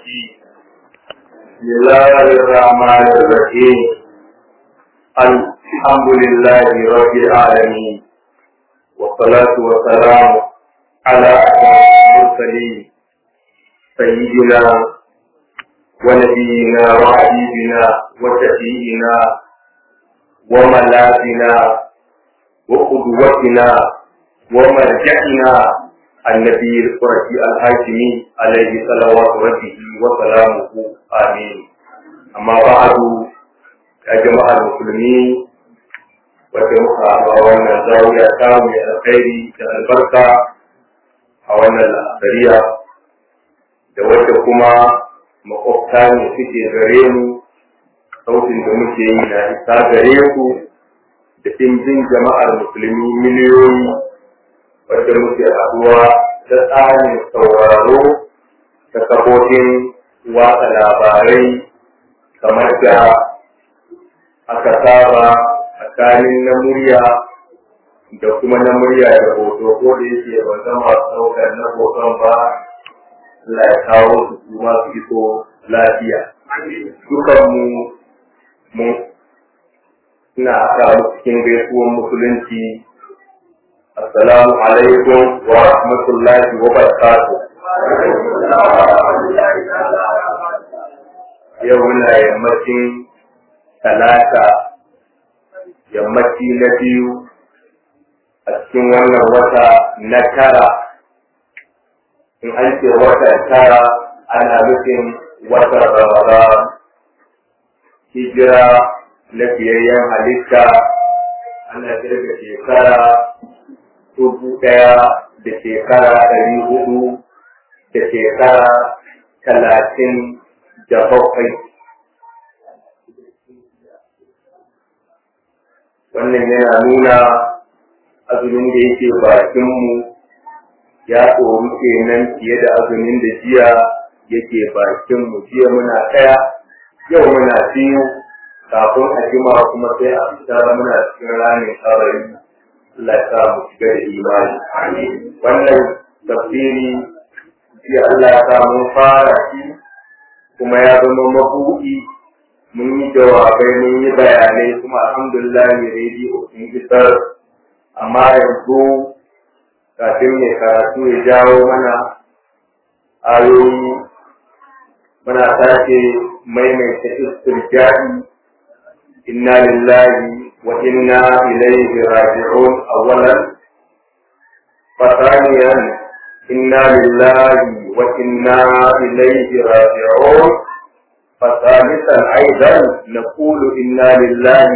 الرجيم بسم الله الرحمن الرحيم الحمد لله رب العالمين والصلاة والسلام على أشرف المرسلين سيدنا ونبينا وحبيبنا وشفيعنا وملاذنا وقدوتنا ومرجعنا النبي القرشي الهاشمي عليه صلوات ربه وسلامه امين اما بعد يا جماعه المسلمين wacce muka a wannan zawiya ta mai alkhairi da albarka a wannan la'asariya da wacce kuma makwabta ne suke gare mu sautin da muke yi na isa gare ku da ɗimbin jama'ar musulmi miliyoyi wadda muke haɗuwa ta tsarin sauraro ta kafofin watsa labarai kamar da aka saba tsakanin na murya da kuma na murya da hoto ko da yake ba zama ɗaukar na hoton ba Allah ya kawo su kuma su iso lafiya dukanmu mu ina sa cikin gaisuwan musulunci assalamu alaikum wa rahmatullahi wa barakatuh yau muna yammacin talata yammaci na biyu a cikin wannan wata na tara in an ce watan tara ana nufin watan ramadan hijira na fiyayyen halitta ana kirga shekara dubu ɗaya da shekara ɗari hudu da shekara talatin da bakwai. Wannan yana nuna azumin da yake bakinmu ya tsoro kenan fiye da azumin da jiya yake bakinmu jiya muna ɗaya yau muna biyu kafin a jima kuma sai a fita muna cikin ramin kabari Allah ya sa mu shiga da imani wannan tafsiri shi Allah ya sa mun fara shi kuma ya zama mabuɗi mun yi jawabai mun yi bayanai kuma alhamdulillah ne rediyo sun isar amma yanzu kafin mai karatu ya jawo mana ayoyi muna sake maimaita istirja'i inna lillahi wa inna ilaihi raji'un awwalan فثانيا إنا لله وإنا إليه راجعون فثالثا أيضا نقول إنا لله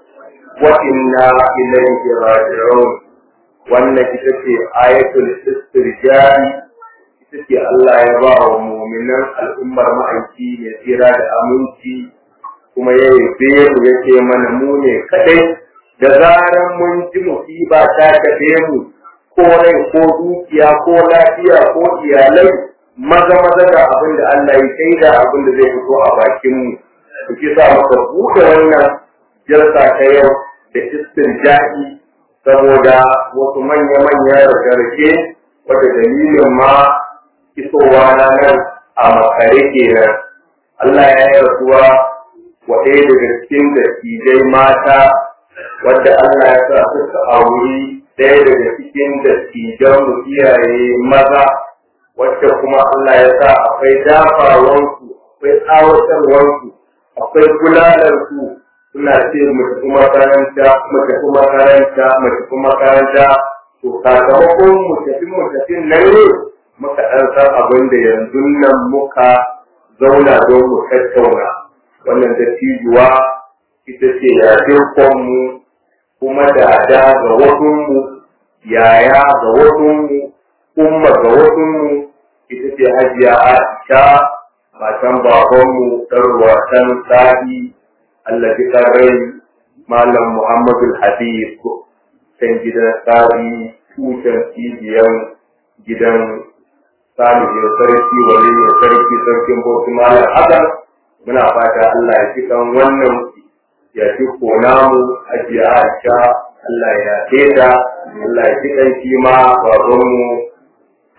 وإنا إليه راجعون وأن كتبت آية الاسترجاع كتبت الله يبا ومؤمنا الأمة معيكي يسيرا لأمنتي kuma ya yabe mu ya ce mana mu ne kadai da zaran mun ji musiba ta kaɗe mu ko rai ko dukiya ko lafiya ko iyalai maza maza da abin da Allah ya kai da abin da zai fito a bakin mu kuke sa maka buɗe wannan jalsa ta yau da istirja'i saboda wasu manya manya rarrake wata dalilin ma isowa na nan a makare kenan Allah ya yi rasuwa wa ɗaya daga cikin dattijai mata wadda Allah ya sa suka auri ɗaya daga cikin dattijan mu iyaye maza wacce kuma Allah ya sa akwai dafawansu akwai tsawatarwansu akwai bulalarsu suna ce mu tafi makaranta mu tafi makaranta mu tafi makaranta to sakamakon mu tafi mu tafi nan ne muka ɗan san abin da yanzu nan muka zauna don mu tattauna wannan dattijuwa ita ce yajin mu kuma dada ga wasunmu yaya ga wasunmu umma ga wasunmu ita ce hajiya aisha matan babanmu ɗan sa'i Allah ji rai malam muhammadu habib kan gidan sa'i tushen cibiyan gidan salihin sarki waliyin sarki sarkin bauchi malam hasan muna fata Allah ya ci kan wannan ya ci kona mu ajiya aisha Allah ya teda Allah ya ci kan shi ma babanmu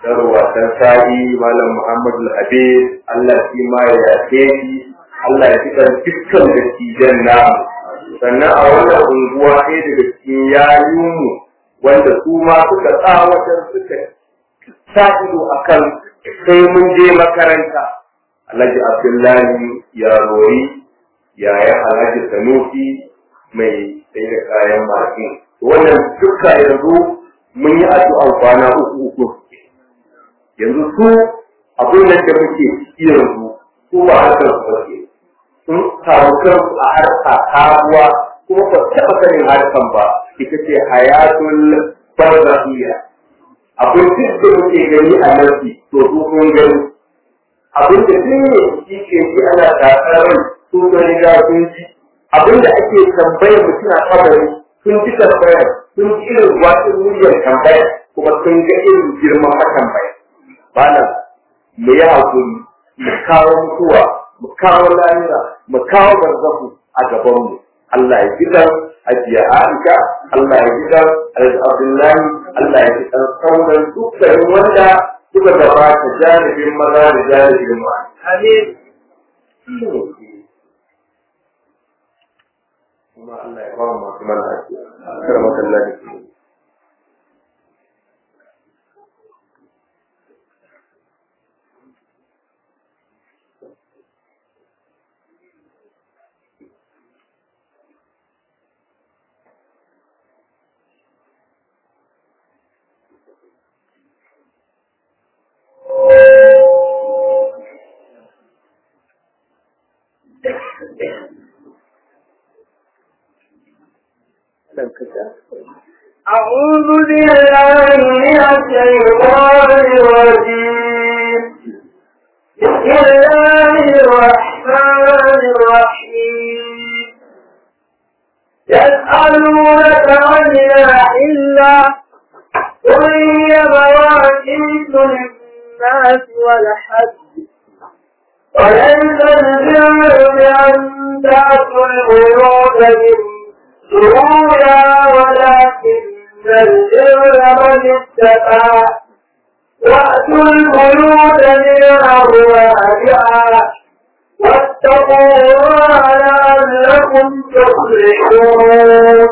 sarwa san sa'i malam muhammadu habib Allah shi ma ya yafe shi Allah ya fitar dukkan dattijan namu sannan a wannan unguwa ɗaya daga cikin yayinmu wanda su ma suka tsawatar suka sa ido akan sai mun je makaranta Alhaji Abdullahi ya rori yaya Alhaji Sanusi mai sai da kayan masu wannan duka yanzu mun yi addu'an kwana uku uku yanzu su abin da muke ciki yanzu su ba harkar su bace sun samu kansu a harka karuwa kuma ba taɓa sanin harkan ba ita ce hayatul barzahiyya abin duk da muke gani a nasi to su sun gani abin da duk ne shi ke shi ana tsatsar su sun riga sun ji abin da ake tambayar mutum a kabari sun ji tambayar sun ji irin wasu muryar tambayar kuma sun ga irin girman matambayar malam mu yi hakuri mu kawo mutuwa mu kawo lahira mu kawo barzahu a gabanmu Allah ya ji dan ajiya Aisha Allah ya ji dan Abdullahi Allah ya ji dan sauran dukkanin wanda suka gabata janibin maza da janibin ma amin kuma Allah ya ba mu masu mana lafiya kar masallaci أعوذ بالله من الشيطان الرجيم بسم الله الرحمن الرحيم يسألونك عن الأحلة قل هي مواقيت للناس والحج وليس البر بأن تأتوا البيوت من ظهورها ولكن البر من اتقى وأتوا البيوت من أبوابها واتقوا الله لعلكم تفلحون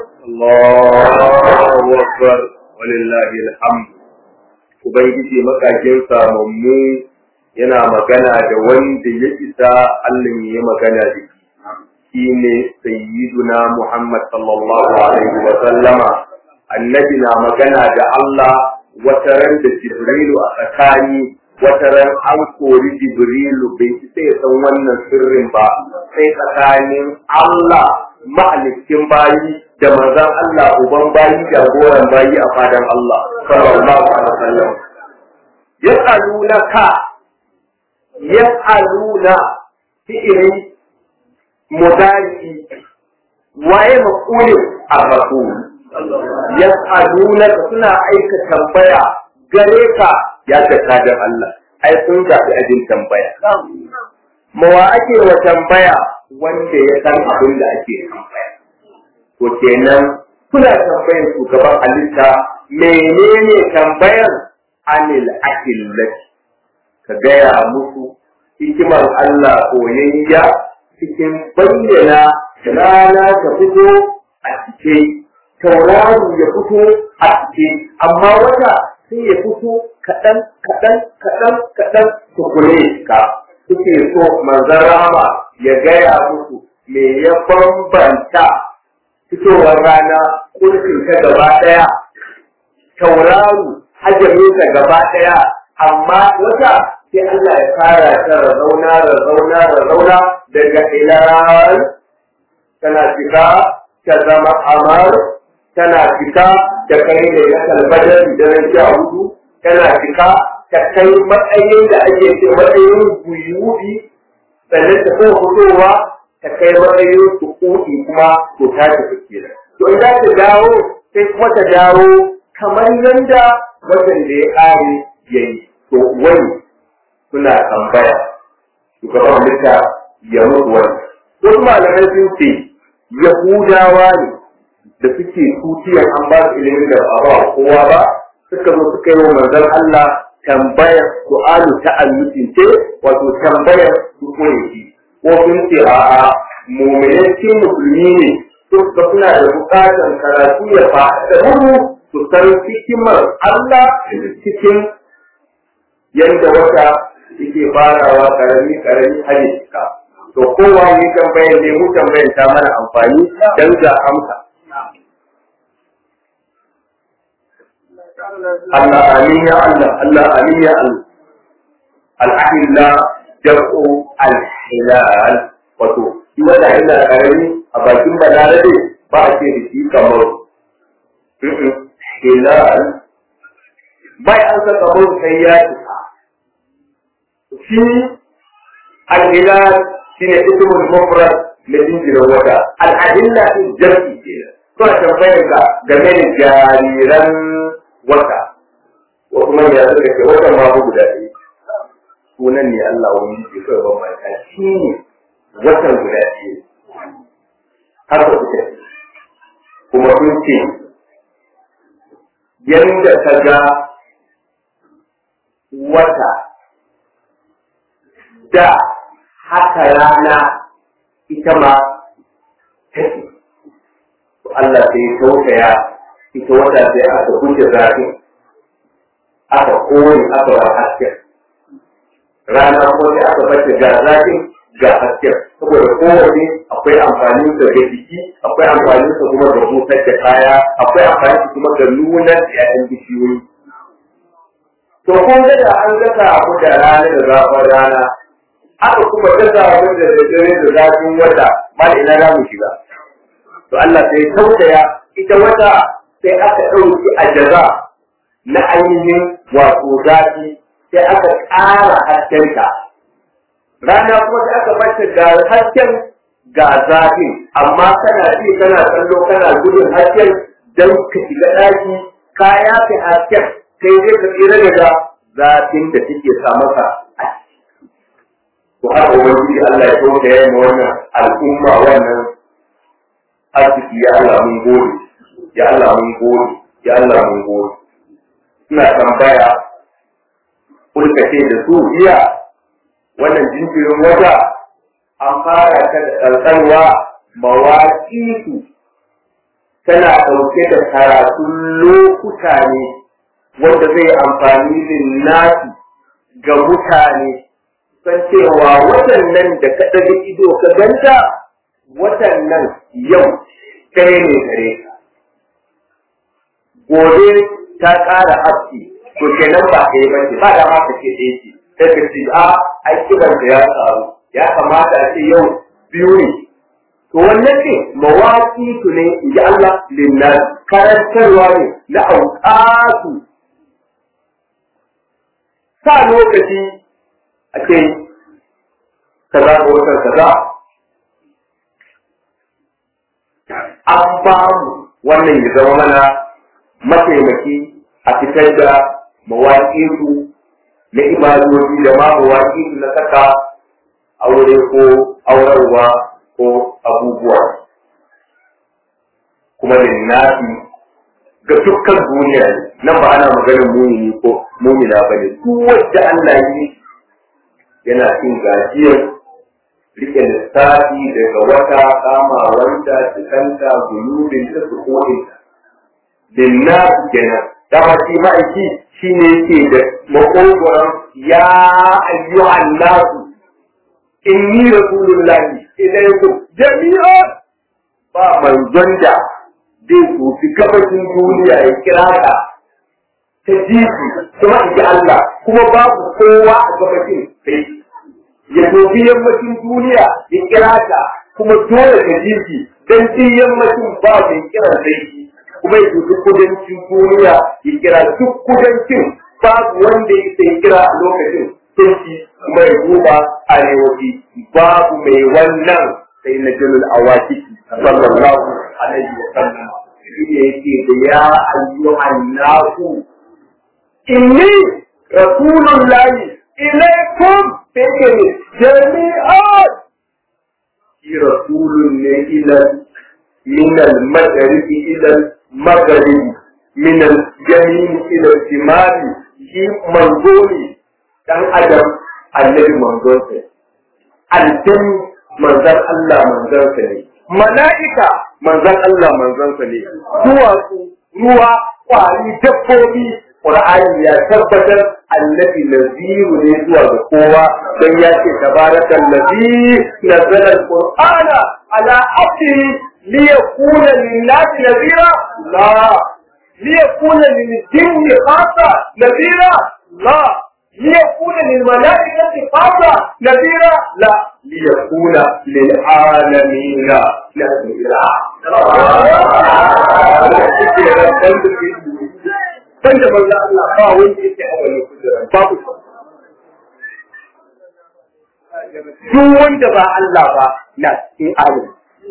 Allahu Akbar walillahi alhamd Ubangiji makakin samammu yana magana da wanda ya isa Allah ya magana da shi shine sayyiduna Muhammad sallallahu alaihi wa sallama annabi na magana da Allah wata ran da Jibrilu a tsakani wata ran an kori Jibrilu bai isa ya san wannan sirrin ba sai tsakanin Allah ma'alikin bayi da manzon Allah uban bayi jagoran bayi a fadan Allah sallallahu alaihi wasallam yas'alunaka yas'aluna fi'ili mudari waye maqulin ar-rasul yas'alunaka suna aika tambaya gare ka ya ta da Allah ai sun gabi ajin tambaya mawa ake wa tambaya wanda ya san abin da ake tambaya to kenan kuna tambayar shugaban halitta menene tambayar anil akillati ka gaya musu hikimar Allah koyayya cikin bayyana rana ta fito a cike tauraro ya fito a cike amma wata sai ya fito kaɗan kaɗan kaɗan kaɗan tukure ka suke so manzan rama ya gaya musu me ya bambanta fitowar rana kurkin ta gaba ɗaya tauraro hajjamin ta gaba ɗaya amma wata sai Allah ya fara ta razauna razauna razauna daga ilal tana fita ta zama amar tana fita ta kai da ya kalbadar da na sha hudu tana fita ta kai matsayin da ake ce matsayin guyubi sannan ta kai fitowa ta kai matsayin sukuɗi kuma to ta tafi kenan to in za ta dawo sai kuma ta dawo kamar yadda watan da ya ƙare ya yi to wani suna tambaya shugaban halitta ya mutu wani wasu malamai sun ce yahudawa ne da suke tutiyar an ba su ilimin da ba ba kowa ba suka zo suka yi wa manzon Allah tambayar su'alu ta'alluqin ce wato tambayar su koyi ko sun ce a'a mu'minin cikin musulmi ne su suna da bukatar karatu ya faɗa mu su san hikimar Allah cikin yadda wata yake farawa karami karami har ya cika to kowa ne tambayar ne mu tambayar ta mana amfani dan ga amsa Allah amin ya Allah Allah amin ya Allah al-ahilla jam'u al-hilal wato shi wanda illa karami a bakin balarabe ba a ce da shi kamar hilal bai an sa kamar sai ya cika shi al-hilal shi ne ismul mufrad na jinjirin wata al-ahilla din jam'i kenan suna tambayar ka game da jariran wata ko kuma ya suka ce watan ma guda ɗaya sunan ne Allah wani ke kawai ban mata shi ne watan guda ɗaya haka suka ce kuma sun ce yadda ka ga wata da haka rana ita ma take Allah sai tausaya ita wata sai aka kuce zafin aka kone aka wa hasken rana ko sai aka bace ga zafin ga hasken saboda kowane akwai amfanin sa ga jiki akwai amfanin sa kuma ga busar da kaya akwai amfanin sa kuma ga nuna da ƴaƴan bishiyoyi to kun ga da an gasa abu da rana da zafin rana aka kuma gasa abu da dare da zafin wata ba ina za mu shiga to Allah sai tausaya ita wata sai aka ɗauki a jaza na ainihin wato zafi sai aka ƙara haskenta rana kuma sai aka bata ga hasken ga zafin amma kana ji kana kallo kana gudun hasken don ka shiga ɗaki ka yafe hasken kai zai ka tsira daga zafin da take sa maka a to har ubangiji Allah ya tausaya ma wannan al'umma wannan arziki ya Allah mun gode ya Allah mun gode ya Allah mun gode ina tambaya kulka ce da su iya wannan jinjirin wata an fara ta da tsantsanwa mawaƙitu tana ɗauke da karatun lokuta ne wanda zai amfani linnati ga mutane san cewa watan nan da ka ɗaga ido ka ganta watan nan yau ɗaya ne gare ka. Gobe ta ƙara haske, to kenan ba ka yi ba ce, ba da ma ka ce ɗaya ce, sai ka ce a ai kiran da ya samu, ya kamata a ce yau biyu ne. To wannan ne mawaƙi su ne in ji Allah linnas karantarwa ne na auƙatu. Sa lokaci a ce kaza ga watan kaza an ba mu wannan ya zama mana mataimaki a fitar da mawaƙinsu na ibadoji da ma mawaƙinsu na saka aure ko aurarwa ko abubuwa kuma da nafi ga dukkan duniya nan ba ana maganin mumini ko mumina ba ne duk wanda Allah yi yana cin gajiyar rike lissafi daga wata kamawanta cikanta gulubin ta su kodinta dinna kenan dama shi ma'aiki shi ne yake da makogoron ya ayyuhan nasu inni rasulullahi ilaykum jami'a ba manzon da zai tsofi gabashin duniya ya kira ka ta jiki kuma in ji Allah kuma babu kowa a gabashin sai ya tobi yammacin duniya ya kira ta kuma dole ka jiki don shi yammacin ba mai kiran sai kuma ya tobi kudancin duniya ya kira duk kudancin babu wanda ya sai kira a lokacin sai shi kuma ya duba arewaci babu mai wannan sai na jalul awaki sallallahu alaihi wa sallam shi ne yake da ya ayyuhan nasu inni rasulullahi ilaikum take jami'an shi rasulun ne ila min al-maghrib ila al-maghrib min al-yamin ila al-shimal shi manzo ne dan adam annabi manzon sa aljan manzon Allah manzon sa ne mala'ika manzon Allah manzon sa ne duwatsu ruwa kwari dabbobi Qur'ani ya tabbatar annabi naziru ne zuwa ga kowa don ya ce tabarakal ladhi nazzala al-qur'ana ala abdihi liyakuna lin-nasi nazira la liyakuna lil-jinni khassa nazira la liyakuna lil-mala'ikati khassa nazira la liyakuna lil-alamin nazira ban da manzo Allah ba wanda yake a wani kujera babu duk wanda ba Allah ba na cikin alim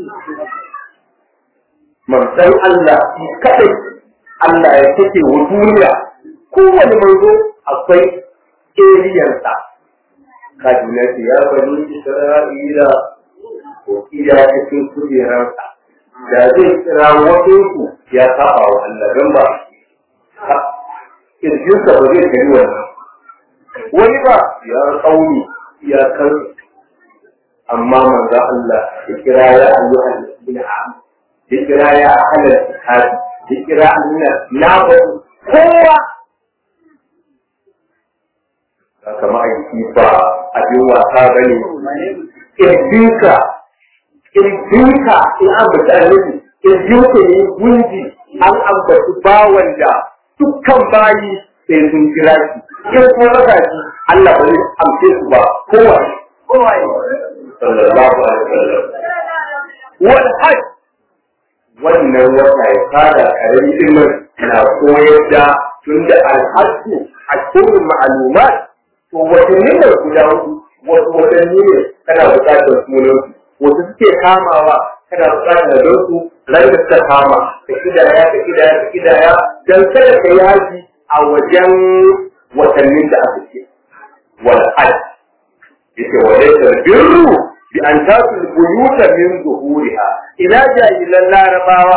manzon Allah shi kadai Allah ya take wa duniya kowane manzo akwai eriyansa kaduna ce ya bani Isra'ila ko iya cikin kujeransa da zai kira wasu ya saba wa Allah don ba kirjinsa ba zai gani wannan wani ba ya kauni ya kan amma manzo Allah ya kira ya ayyuhal ladina amanu ya kira ya ahlal kitab ya kira Allah na ba kowa haka ma'aiki ba abin wasa bane kirjinka kirjinka in an bata annabi kirjinka ne gunji an ambaci bawan da dukkan bayi sai sun kira shi in ko raka shi Allah ba zai amce su ba kowa kowa sallallahu alaihi wasallam wal hajj wannan wata ya fara karin ilmin na koyar da tunda alhajju a cikin ma'lumat to watanni ne guda hudu wasu watanni ne kana buƙatar sunan wasu suke kamawa kana buƙatar don su ran da suka kama ka kidaya ka kidaya ka kidaya dan kada ka yaji a wajen watannin da aka ce wal hajj yace wa laysa birru bi an tasu buyuta min zuhuriha ila jahilan larabawa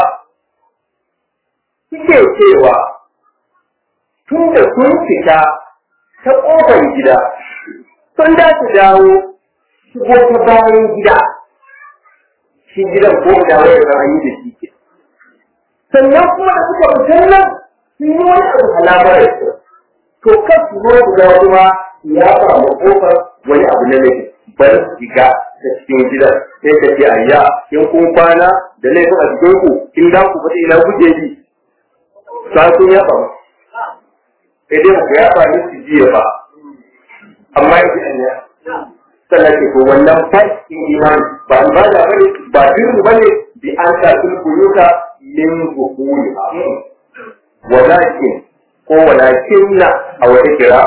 suke cewa tun da sun fita ta kofar gida sun da su dawo shigo ta bayan gida shi gidan ko da wani da an yi da shi ke sannan kuma da suka fitar nan sun yi wani abu halamar su to kan su zo guda kuma ya samu kofar wani abu na laifi bar shiga ta cikin gidan sai ka ce ayya in kun kwana da laifin a cikin ku in za ku faɗi ina guje bi sa sun yaba sai dai ku yaba ni su jiya ba amma yanzu an ya sannan ke ko wannan fashin imani ba ba da bane ba birru bane bi an ta tulkuyuka min zuhuri walakin ko walakin na a wata kira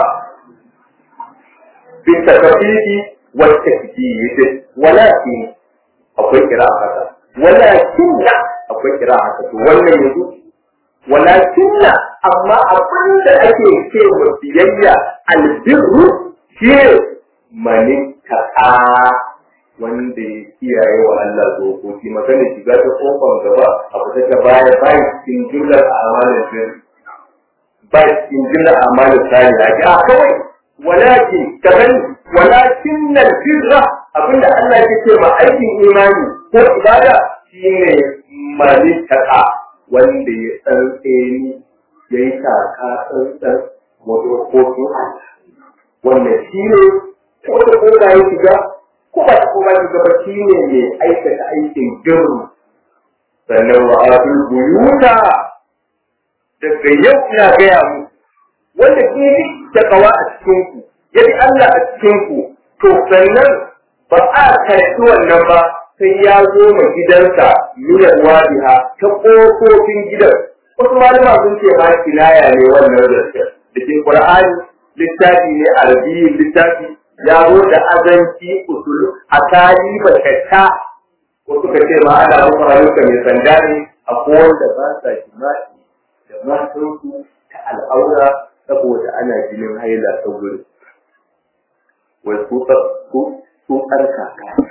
bi takafifi wa tasdid walakin akwai kira haka walakin na akwai kira haka to wannan yanzu walakin na amma abin da ake ce wa biyayya albirru shi mani ta'a wanda ya kiyaye wa Allah dokoki magana shiga ta kofar gaba abu ta baya bayan cikin jumlar amalin sirri ba cikin jumlar amalin sani a ji a kawai walakin kaman walakin nan firra abinda Allah ya ce ma aikin imani ko ibada shine mani ta'a wanda ya tsantseni ya yi taka tsantsan wadokokin Allah wannan shi ne ko da ko da ya shiga ko ba ko ba shiga ba shi ne mai aikata aikin girru sannan wa atul buyuta daga yau ina gaya mu wanda ke yi da kawa a cikin ku ya bi Allah a cikin ku to sannan ba a karɓi wannan ba sai ya zo ma gidansa miyar wadiha ta ƙofofin gidan wasu malama sun ce ma kinaya ne wannan da da ke Qur'ani littafi ne arabiyin littafi ya zo da azanci usul a tari bakatta ko suka ce ma ana muku rayuka mai sanda ne a wanda ba sa jima'i da matansu ta al'aura saboda ana jinin haila ta gurin wai su su su kaka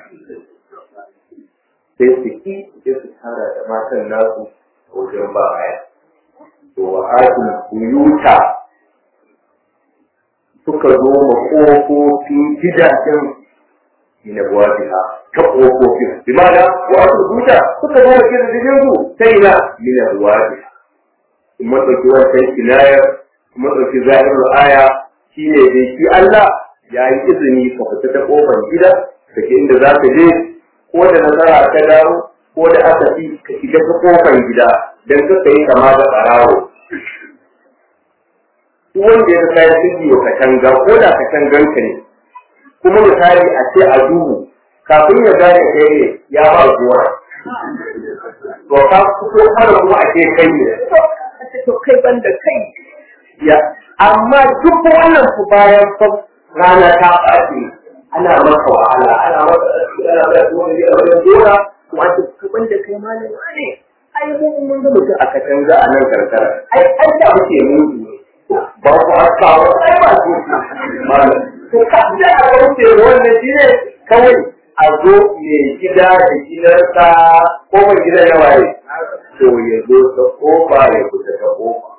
sai su ki sai su tara da matan nasu a wajen ba haya to wa atul buyuta suka zo ma ƙofofin gidajen ina buwajiha ta ƙofofin bi ma'ana wa aka rubuta suka zo ma gidajen su ta ina mina buwajiha in matsauki wancan kinayar in matsauki zahirar aya shi ne dai shi Allah ya yi izini ka fita ta ƙofar gida ka ke inda za ka je ko da nasara ka dawo ko da aka fi ka shiga ta ƙofar gida don ka yi kama da ɓarawo duk wanda ya kai sirri wa katanga ko da katangan ka ne kuma misali a ce a duhu kafin ya gane kai ne ya ba gora to ka fito har kuma a ce kai ne to kai ban da kai ya amma duk wannan ku bayan fa rana ta ɓaci ana maka wahala ana maka ana maka wani ya wani gora kuma a ce ban da kai malam ne ai mun mun ga mutum a katanga a nan karkara ai ai da muke mutu ba ku haka ba ai ba ku malam to ka da a wuce wannan shi ne kawai a zo mai gida da gidansa ko mai gida ya waye to ya zo ta kofa ya fita ta kofa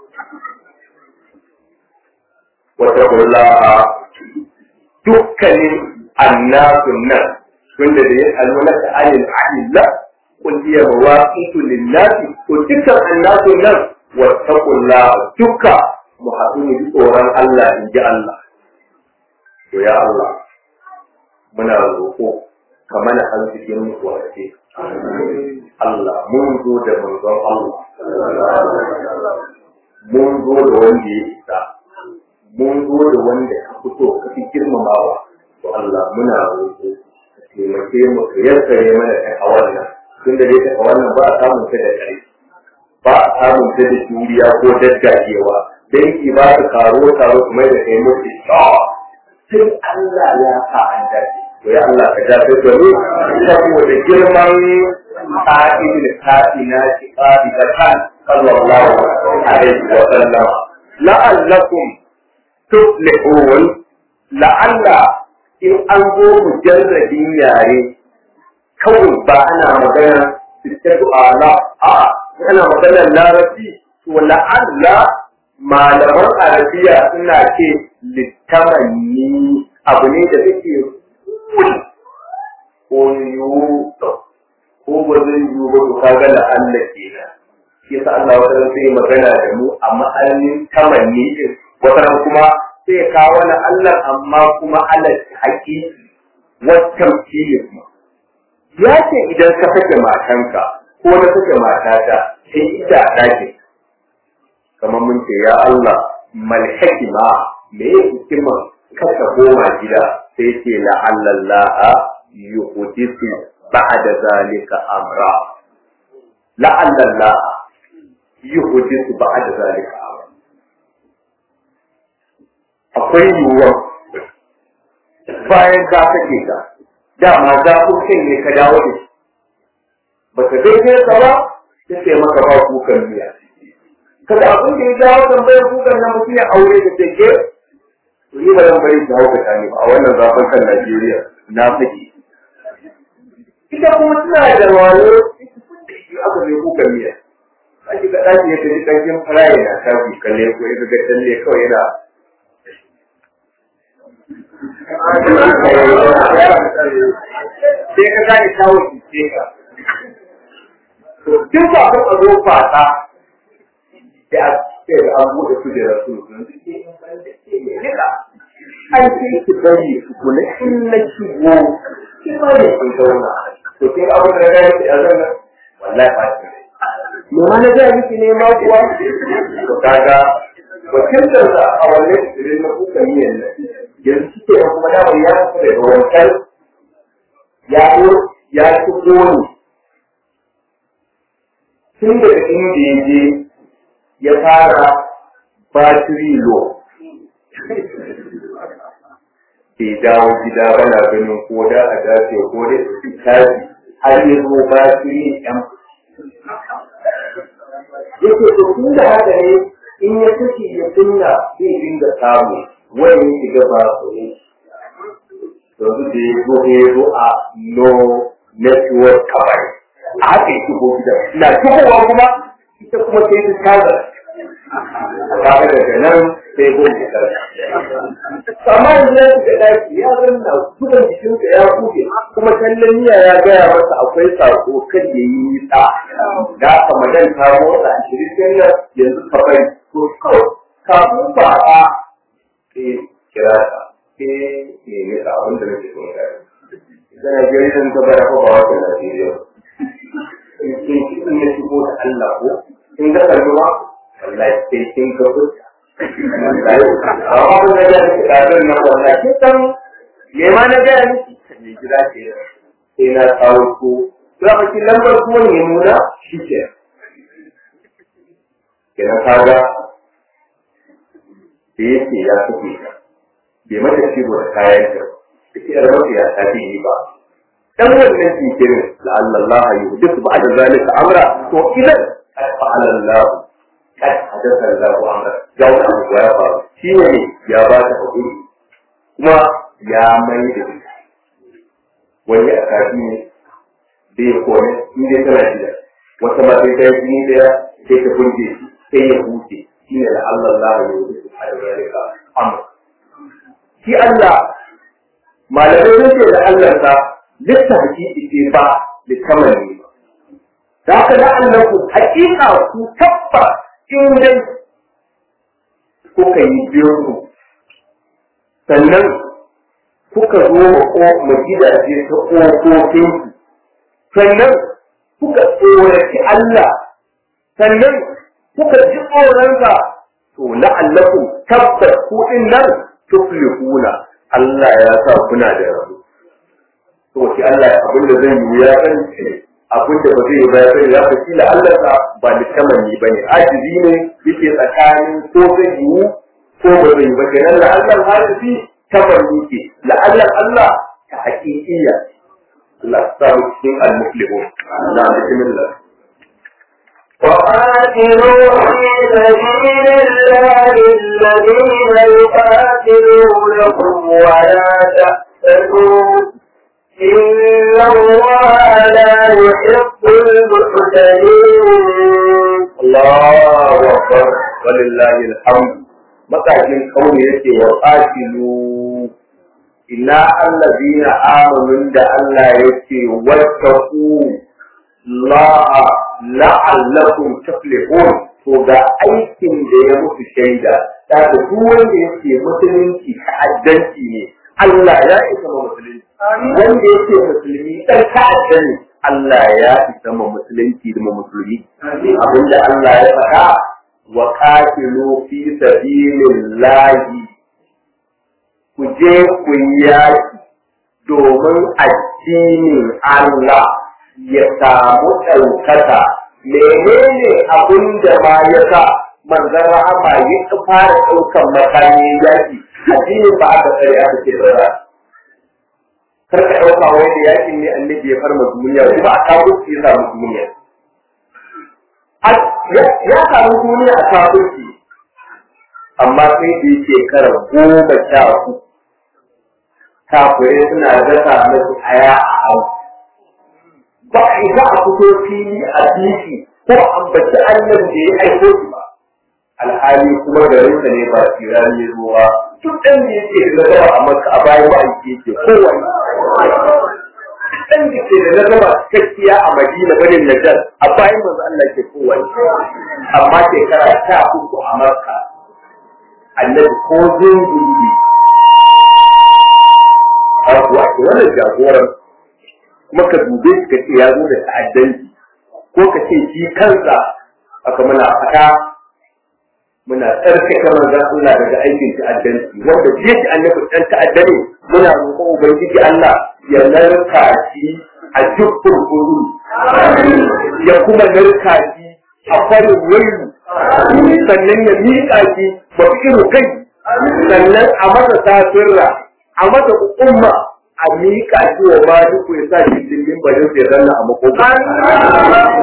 wata kula dukkanin annasun nan tunda da ya alwala ta ayin ahilla kun iya mawaqitu linnasi to dukkan annasun nan wata kula dukka mu haɗu mu ji tsoron Allah in ji Allah. To ya Allah, muna roƙo ka mana arzikin wace. Allah, mun zo da manzon Allah. Mun zo da wanda ya isa. Mun zo da wanda ka fito ka fi girmamawa. To Allah, muna roƙo ka taimake mu ka yassare mana ta hawan nan. Tunda dai ta hawan nan ba a samun ta da ƙarfi. Ba a samun ta da juriya ko daddakewa. danki ba su karo karo kuma da kai mutu sai Allah ya sa an dace to ya Allah ka dace da mu saboda girman sa'idul sa'ina shi qadi da kan sallallahu alaihi wa sallam la'allakum tuflihun la'alla in an zo mujarradin yare kawai ba ana magana sittatu ala a ana magana larabci to la'alla malaman arabiya suna ce littamanni abu ne da suke kuli ko yiwu ko ba zai yiwu ba to kaga da Allah kenan shi yasa Allah wata sai magana da mu a ma'anin tamanni din wata kuma sai kawo na Allah amma kuma Allah haƙiƙi wata kuma ya ce idan ka sake matanka ko na sake matata sai ita a ɗakin kamar mun ce ya Allah mal hikima me ya hikima kasa goma gida sai ce la Allah yuhdisu ba'da zalika amra la Allah yuhdisu ba'da zalika amra akwai yiwuwa bayan ka sake ka dama za ku kai ne ka dawo da shi ba ka daidai ka ba sai maka ba kukan miya kada abin da ya jawo tambayar kukan na mutum ya aure da take to ni ba zan bari ki hauka ta ne ba a wannan zafin kan Najeriya na saki ita kuma tana da wayo aka zai kukan miya a ki ga ɗaki ya tafi ɗankin faraye na tafi kalle ko ya ga talle kawai yana sai ka gane kawo ki ka to duk ba ka zo fata da a ce da an buɗe su da rasu an ce ki bari su kula in na shigo ki bari kun zauna to kin abu da ga ki azan wallahi ba ki me ma na ga miki ne ma kuwa to kaga wakiltar da a wannan shirin na kuka yi yanzu yanzu kike kuma da ya fita da wancan ya ya shigo ne tun daga inda ya je ya fara batiri lo ke dawo gida bana ganin ko da a dace ko da tafi har ya zo batiri yan yake to tun da haka ne in ya kashe ya kunna zai dinga samu wani ya shiga ba su ne yanzu da ya zo ya zo a no network kawai a haka ya shigo gida na shigowa kuma ita kuma sai ta taga a tare daga nan sai goma shekara amma yanzu ya shiga daki ya zanna kudan jikinsa ya kuke kuma kallon niyya ya gaya masa akwai sako kan ya yi nisa da aka madan ta motsa a shirin nan yanzu ka bari to kawai kafin ba a ke kira ta ke ne ne ka abin da nake son gaya idan ya gari zan ta baya ko ba wata Najeriya in ya shigo da Allah ko in ga kalma wallahi sai kin ga fuska amma kun ga da kitabun nan wallahi kin san me ma na ga miki ne gida ce sai na kawo ko za ka ki lambar kuma ne nuna shi ke kenan kaga da yake ya kuke ka bai mata ciwo da kayan ta da ke rabu ya ta yi ba dan wannan jikirin la'allallah yuhdith ba'da zalika amra to idan fa'ala Allah kad hadatha Allah amra ya wani abu ya faru shi ne ya ba ta hakuri kuma ya mai da ita wani a kafi ne bai kone in dai tana gida wata ma sai ta yi jini daya sai ta kunje sai ya huce shi ne la'allallah yuhdith ba'da zalika amra shi Allah malamai sun ce da Allah ta lissa hakiki ce ba likamani ba. Da haka da Allah ku hakika ku tabba in dai kuka yi biyu sannan kuka zo ma gidaje ta ƙofofin sannan kuka tsoraci Allah sannan kuka ji tsoronsa to la'allakum tabbas ku din nan tuflihuna Allah ya sa kuna da rabu to shi Allah abin da zai yi ya san abin da ba zai yi ba ya san ya fashi la Allah sa ba da kamani ba ne ajizi ne yake tsakanin ko zai yi ko ba zai yi ba kenan la Allah hadisi kamani ke la Allah Allah ta haƙiƙiya Allah sa mu cikin al-muflihun na bismillah وقاتلوا في سبيل الله الذين يقاتلونكم ولا تأتدوا إن الله لا يحب المعتدين الله أكبر ولله الحمد matakin kauni yake wa qatilu ina allazina amanu da Allah yake wattaqu la la'allakum tuflihun to ga aikin da ya mutu shaida da duk wanda yake musulunci ta'addanci ne Allah ya isa ma musulunci wanda yake musulmi dan ta'adda ne Allah ya isa ma musulunci da musulmi abinda Allah ya faɗa wa qatilu fi sabilillahi ku je ku yaki domin addinin Allah ya samu ɗaukaka menene abin da ma ya sa manzon rahama ya fara ɗaukan makami yaki addinin ba aka tsare aka ce ba kar ka ɗauka wai da yakin ne annabi ya farma duniya kuma a kafirci ya samu duniya ya samu duniya a kafirci amma sai da yake shekara goma sha uku kafirai suna dasa masu aya a hau ba a isa a fito fili a biki ko ambaci annan da ya aiko shi ba alhali kuma garinsa ne ba tsira ne ruwa duk ɗan da yake da nazara a maka a bayan ma'aiki yake kowane ɗan da ke da nazara cikakkiya a madina banin najar a bayan manzo Allah ke kowane amma shekara sha uku a makka annabi ko zungundi a kuwa ke wannan jagoran kuma ka dube shi ka ce ya zo da ta'addanci ko ka ce shi kansa aka muna fata muna tsarkake manzon Allah daga aikin ta'addanci wanda jiya shi annabi dan ta'adda ne muna roƙon ubangiji Allah ya narka shi a duk kurkuru ya kuma narka shi a farin wayu sannan ya miƙa shi ba irin kai sannan a masa tasirra a masa umma a miƙa shi wa ma duk ya sa shi dindin barin sai zanna a makogaro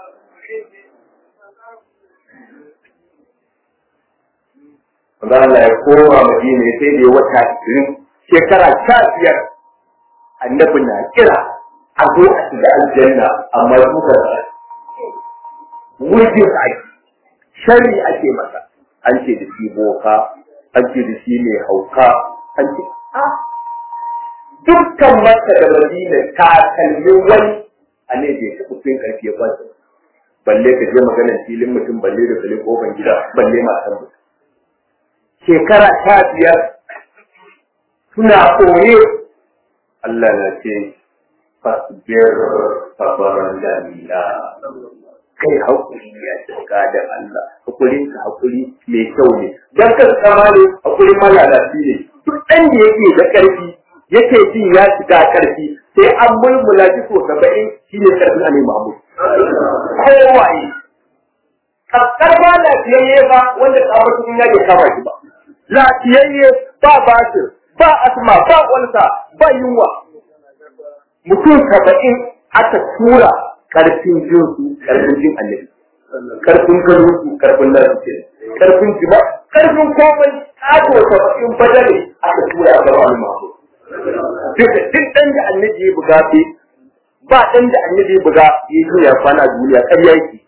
Wanda Allah ya koma Madina sai da ya wata ishirin shekara sha biyar annabi na kira a zo a shiga aljanna amma duka da wurgin ake shari ake masa an ce da shi boka an ce da shi mai hauka an ce a dukkan maka da madina ta kalmi wani a ne bai taɓa fin ƙarfi ya kwanta balle ka je maganar filin mutum balle da balle kofan gida balle matan mutum shekara sha biyar suna koye Allah na ce fasbir sabaran jamila kai hakuri ya shiga da Allah hakurin ka hakuri mai kyau ne dan ka kama ne hakuri malalaci ne duk dan da yake da karfi yake jin ya shiga karfi sai an mulmula shi so saba'in shine karfin Ali Mahmud kowaye kaskar ba lafiyayye ba wanda tsawon cikin ya ke kama shi ba lafiyayye ba basir ba asma ba walsa ba yunwa mutum saba'in aka tura karfin jinsu karfin jin annabi karfin ganin su karfin nasu ke karfin jima karfin komai kato saba'in badale aka tura a gaba wani masu duk ɗan da annabi ya buga fi ba ɗan da annabi ya buga ya yi ya kwana a duniya ƙarya yake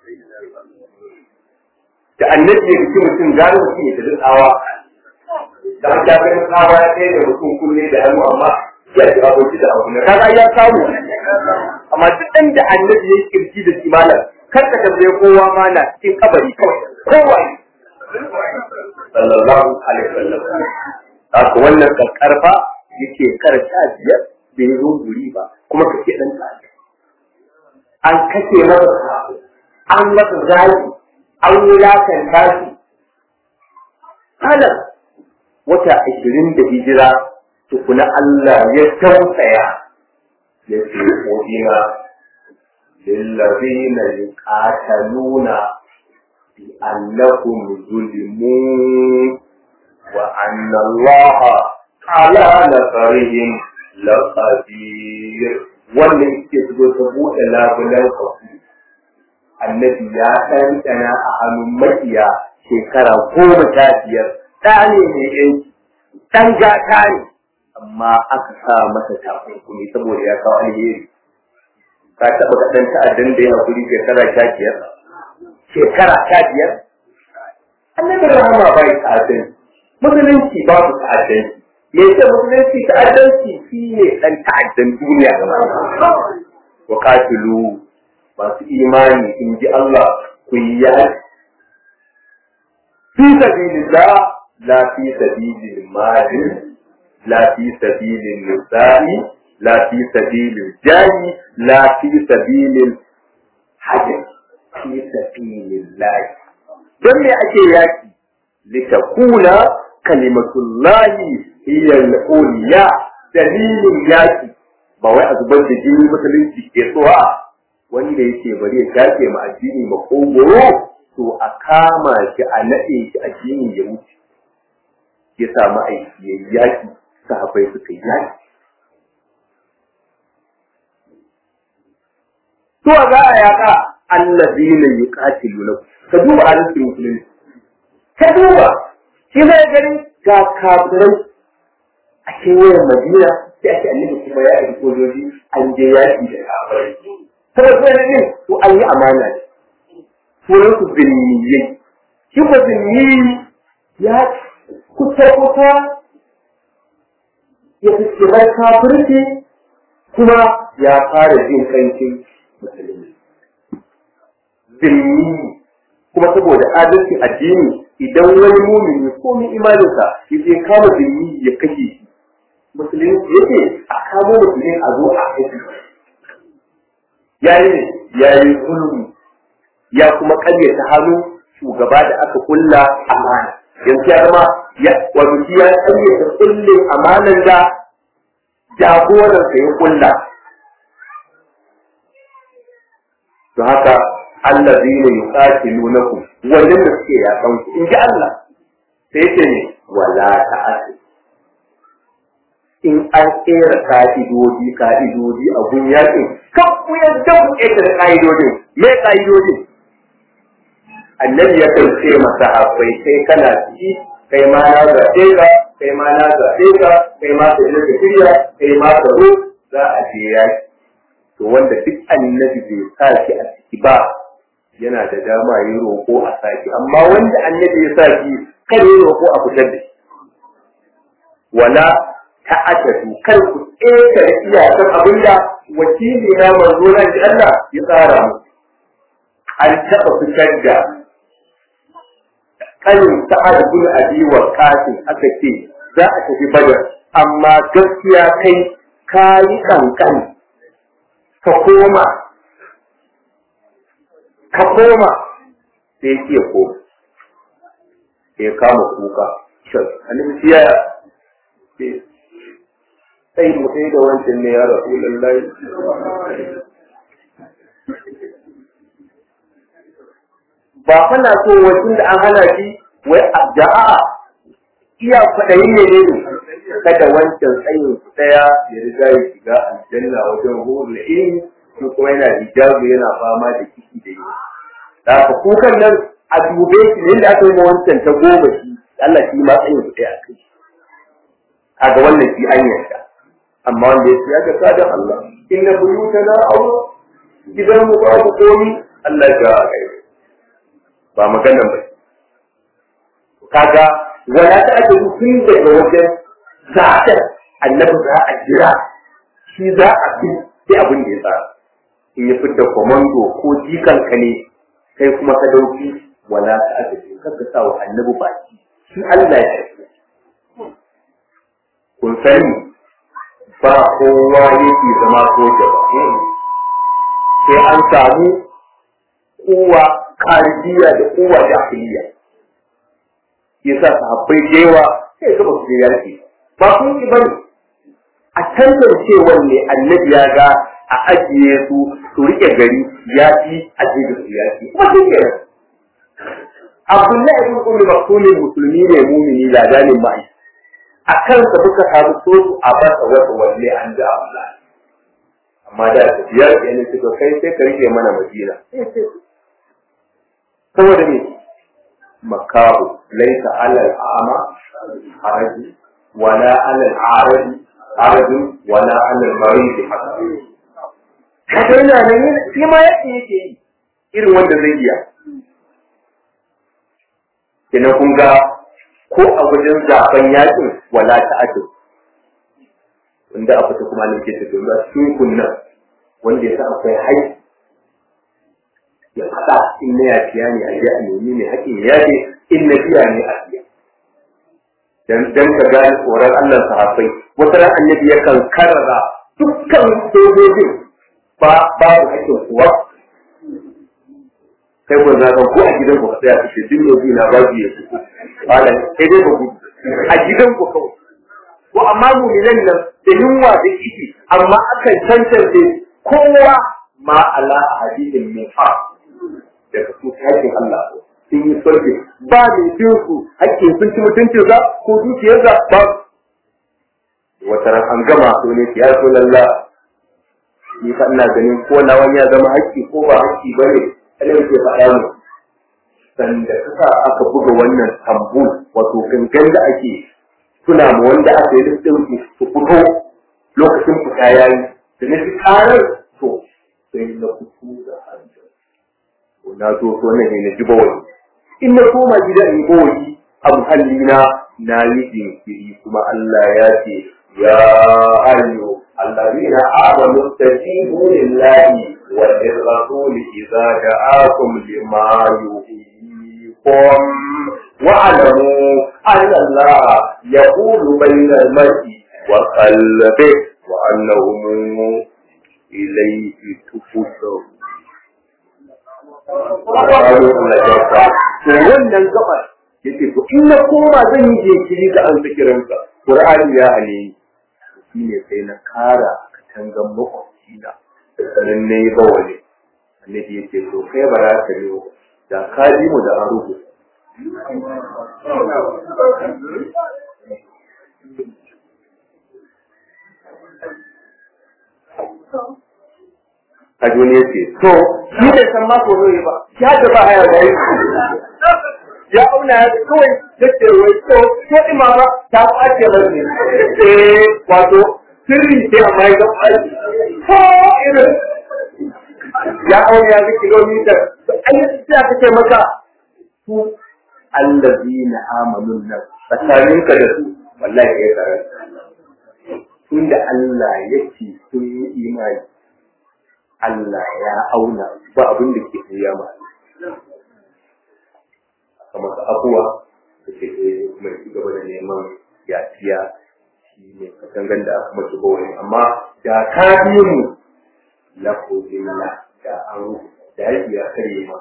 da annabi ya rike mutum gane mutum ya tafi tsawa da an ganin tsawa ya kai da mutum kunne da hannu amma ya ci aboki da abu na kaga ya samu amma duk ɗan da annabi ya yi kirki da kimanin kar ka tambaye kowa ma na cikin kabari kawai kowa sallallahu alaihi wasallam haka wannan karfa yake karta biyar da ya zo guri ba kuma kake dan tsari an kace masa an masa zaki an wulakanta shi kalan wata ashirin da hijira tukuna Allah ya tausaya ya ce ƙo'ina lillazina yuqataluna bi annahum zulimun wa anna Allah ala nasarihim laqadir wannan ke zo ta buɗe labulan kafu annabi ya ɗanɗana a hannun makiya shekara goma sha biyar ɗa ne mai yanki ɗan gata ne amma aka sa masa takunkumi saboda ya kawo alheri ka taɓa ga ɗan ta'addan da ya haƙuri shekara sha biyar shekara sha biyar annabi rahama bai ta'addan musulunci babu ta'addanci me yake musulunci ta'addanci shi ne ɗan ta'addan duniya gaba wa katilu masu imani in ji Allah ku yi yaki fi sabilillah la fi sabilil malin la fi sabilil nisa'i la fi sabilil jari la fi sabilil hajj fi sabilillah don me ake yaki litakuna kalimatullahi hiya al-uliya dalilin yaki ba wai a zubar da jini musulunci ke so a wanda yake bari ya shafe ma addini makogoro to a kama shi a naɗe shi addini ya wuce ya samu aiki ya yaki sahabbai suka yi yaki to za a yaka allazina yuqatiluna ka duba arzikin musulunci ka duba shi zai gani ga kafirai a kewayen madina sai ake annabi kuma ya aiki sojoji an je yaki da kafirai saboda sai ne to an yi amana ne sunan su zinniyai shi ko zinni ya kusa kusa ya fi bar kafirci kuma ya fara jin kancin musulmi zinni kuma saboda adalcin addini idan wani mumini ko min imaninsa ya je kama zinni ya kashe shi musulunci yake a kamo musulmi a zo a kashe ya yi ne ya yi zulmi ya kuma karyata hannu shugaba da aka kulla amana yanzu ya zama ya wato shi ya karyata kullin amanan da jagoransa ya kulla to haka allazina yuqatilunakum wannan da suke yakan ku in ji Allah sai ce ne wala ta'ati in an kera ka'idodi ka'idodi a gun yakin kan ku yadda ku kera da ka'idodin me ka'idodin annabi ya kan ce masa akwai kai kana ciki kai ma na zaɓe ka kai ma na zaɓe ka kai ma ka yi shirya kai ma ka zo za a je yaki to wanda duk annabi bai sa shi a ciki ba yana da dama yi roƙo a saki amma wanda annabi ya sa shi kan yi roƙo a fitar da shi wala ta'atatu kar ku tsere iyakar abinda wakili na manzo na ji Allah ya tsara mu an taɓa fitar da kanin sa'ad bin abi wa qasim aka ce za a tafi badar amma gaskiya kai kayi kankan ka koma ka koma sai ya koma sai ya kama kuka shan annabi ya sai mu sai da wancan ne ya rasu lallai ba kana so wajen da an hana shi wai addu'a iya kwaɗayi ne ne kada wancan tsayin su ɗaya ya riga ya shiga aljanna wajen ruhul ilmi ko kuma yana hijabu yana fama da ciki da yi da haka kukan nan a dube shi ne da aka yi wancan ta goma shi Allah shi ma tsayin su ɗaya a kai kaga wannan shi an yarda amma wanda ya ce ya ga sadan Allah inna buyutana aure gidan mu babu komi Allah ya ga ba maganan ba kaga wala ta ake tun daga wajen zaɓen annabi za a jira shi za a bi sai abin da ya tsara in ya fitar komando ko jikanka ne kai kuma ka dauki wala ta ake kanka sa wa annabi baki shi Allah ya tafi kun sani ba kowa yake zama soja ba sai an samu kowa karijiya da kowa jahiliya yasa sahabbai da yawa sai ga basu je yaki ba sun yi bane a tantance wanne annabi ya ga a ajiye su su rike gari ya fi a je da su yaki kuma shi ke Abdullahi ibn Ummi Maktumin musulmi ne mumini ladanin mai a kansa suka samu so su a basa wata wanne an da Allah amma da tafiyar yana suka kai sai ka rike mana Madina saboda me makahu laisa alal a'ma haraji wala alal a'raji harajin wala alal marid haraji kaga yana nan shi ma yake yake yi irin wanda zai iya kina kun ga ko a wajen zaben yakin wala ta'addu wanda a fita kuma nan ke tafiya ba sun kunna wanda ya sa akwai haƙƙi ya faɗa in na yafiya ne a je a nemi ne haƙƙin ya ce in na biya ne a biya dan dan ka gane tsoron Allah sahabbai wata ran annabi yakan karara dukkan sojojin ba babu haƙƙin kuwa kai ko zaka ko a gidan ku ka tsaya kace duk yau na babu ya ku wala sai dai ba ku a gidan ku kawai ko amma mu'minan nan da yunwa da kici amma akan tantance kowa ma ala hadidin min fa daga su hakkin Allah sun yi sulhi ba mai bin su hakkin sun ci mutuncin sa ko dukiyar sa ba wata ran an gama to ne ya so lalla ni fa ina ganin ko na wani ya zama hakki ko ba hakki bane Allah ke faɗa mu sanda kasa aka buga wannan tambul wato gangan da ake tuna mu wanda aka yi listin su su fito lokacin fita yayi da ne su karar to sai na fito da hannu na zo so ne na ji bawali in na koma gida in bawali a muhalli na na yi jinkiri kuma Allah ya ce ya ayyu allazina amanu tajibu lillahi wa lirrasul idza ja'akum lima yuhyikum wa alamu anna Allah yaqulu bayna al-mar'i wa qalbihi wa annahu ilayhi tufusarun to wannan gabar yace to in na koma zan yi jinkiri ga an zikirinka qur'ani ya hane shi ne sai na kara katangan makwabci na sanan ne ba wani annabi yace to kai ba za ka yi da ka ji mu da arugu a duniya ce to shi bai san ma ko zai ba ya da ba haya da ya auna ya kawai yake wai to ko imama ta kwace ba ne eh wato sirri ce amma ya kwace ko irin ya auna ya ga kilomita ai sai aka ce maka su allazina amanu nan tsakaninka da su wallahi ya tsara tunda Allah yake sun yi imani Allah ya auna ba abin da ke tuya ma kamar abuwa da ke kuma ci gaba da neman yafiya shi ne katangan da aka mace bawani amma da ka biyu mu la ko da an da ya karye ma